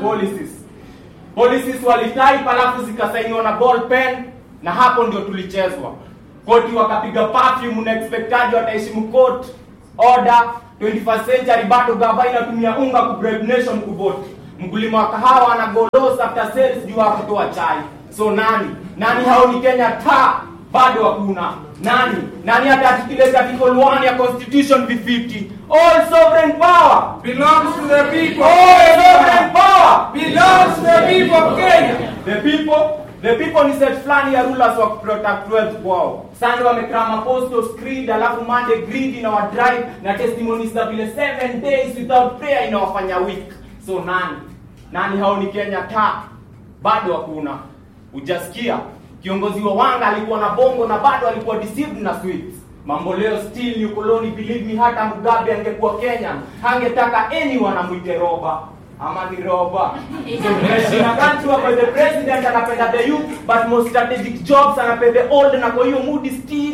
policies policies walitype alafu zikasainiwa na ball pen na hapo ndio tulichezwa koti wakapiga perfume unaexpectaje wataheshimu court order 21st century bado gava inatumia unga ku bribe nation kuvote mkulima wa kahawa anagolos after sales juu ya kutoa chai so nani nani hao ni kenya ta bado hakuna nani nani hata articulate article 1 ya constitution v50 all sovereign power belongs to the people. all sovereign power belongs to the people of Kenya. the people the people ni set fulani ya rulers wa protect wealth kwao sunday wamekrama apostles creed alafu monday greed inawadrive na testimonies za vile seven days without prayer inawafanya weak so nani nani hao ni kenya ta bado hakuna ujasikia kiongozi wa wanga alikuwa na bongo na bado alikuwa deceived na sweets mambo leo still ni ukoloni believe me hata mugabe angekuwa kenya hangetaka anyone amwite roba ama ni roba so tunaishi na country where the president anapenda the youth but most strategic jobs anapenda the old na kwa hiyo mood still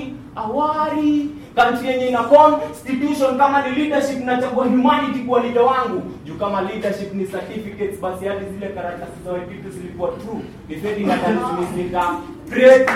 awari country yenye ina constitution kama ni leadership nachagua humanity kwa leader wangu juu kama leadership ni certificates basi hadi zile karatasi za vitu zilikuwa true defending against nika break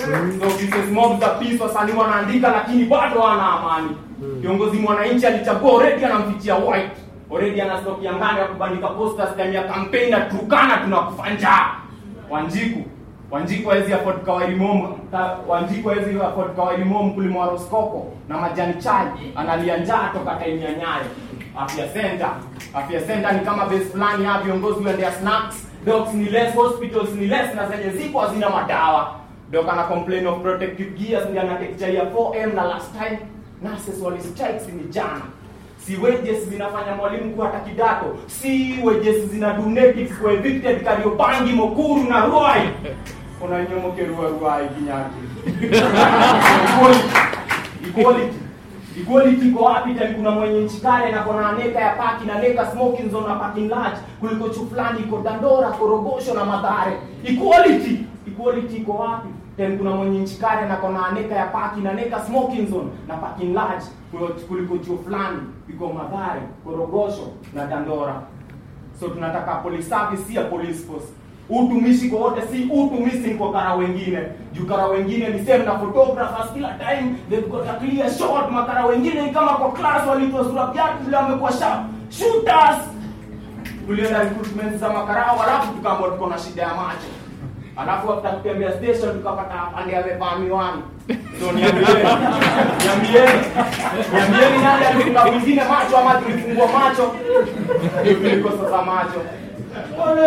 so pieces mob za peace wasanii wanaandika lakini bado wana amani kiongozi mwananchi alichagua already anamfichia white already ana stock ya ngano ya kubandika posters ndani ya campaign na tukana tunakufa njaa wanjiku wanjiku hawezi afford kawairi mom ka- wanjiku hawezi afford kawairi mom kulima wa roskoko na majani chai analia njaa toka time ya nyayo afya center afya center ni kama base fulani ya viongozi waendea snacks docs ni less hospitals ni less na zenye ziko hazina madawa doc ana complain of protective gears ndio anatekcha ya 4m na last time nurses wali strikes ni jana si wages zinafanya mwalimu kuwa hata kidato si wages zina donatives kwa evicted kariobangi mokuru na ruai kuna nyomoke ruai ruai kinyaki equality equality equality iko wapi tani kuna mwenye nchi kale na kona neka ya paki na neka smoking zone na parking large kuliko chu fulani iko dandora korogosho na madhare equality equality iko wapi then kuna mwenye nchi kale na kona neka ya paki na neka smoking zone na parking large kuliko- kuliko chuo fulani iko madhare korogosho na dandora so tunataka police service si ya police force utumishi kwa wote si utumishi kwa kara wengine juu kara wengine ni same na photographers kila time they've got a clear shot makara wengine ni kama kwa class walitoa sura viatu vile wamekuwa sharp shooters tulienda recruitment za makarao alafu tukaambiwa tuko na shida ya macho alafu after kutembea station tukapata afande amevaa miwani so niambieni niambieni niambieni nani alifunga mwingine macho ama tulifungua macho ndio tulikosa macho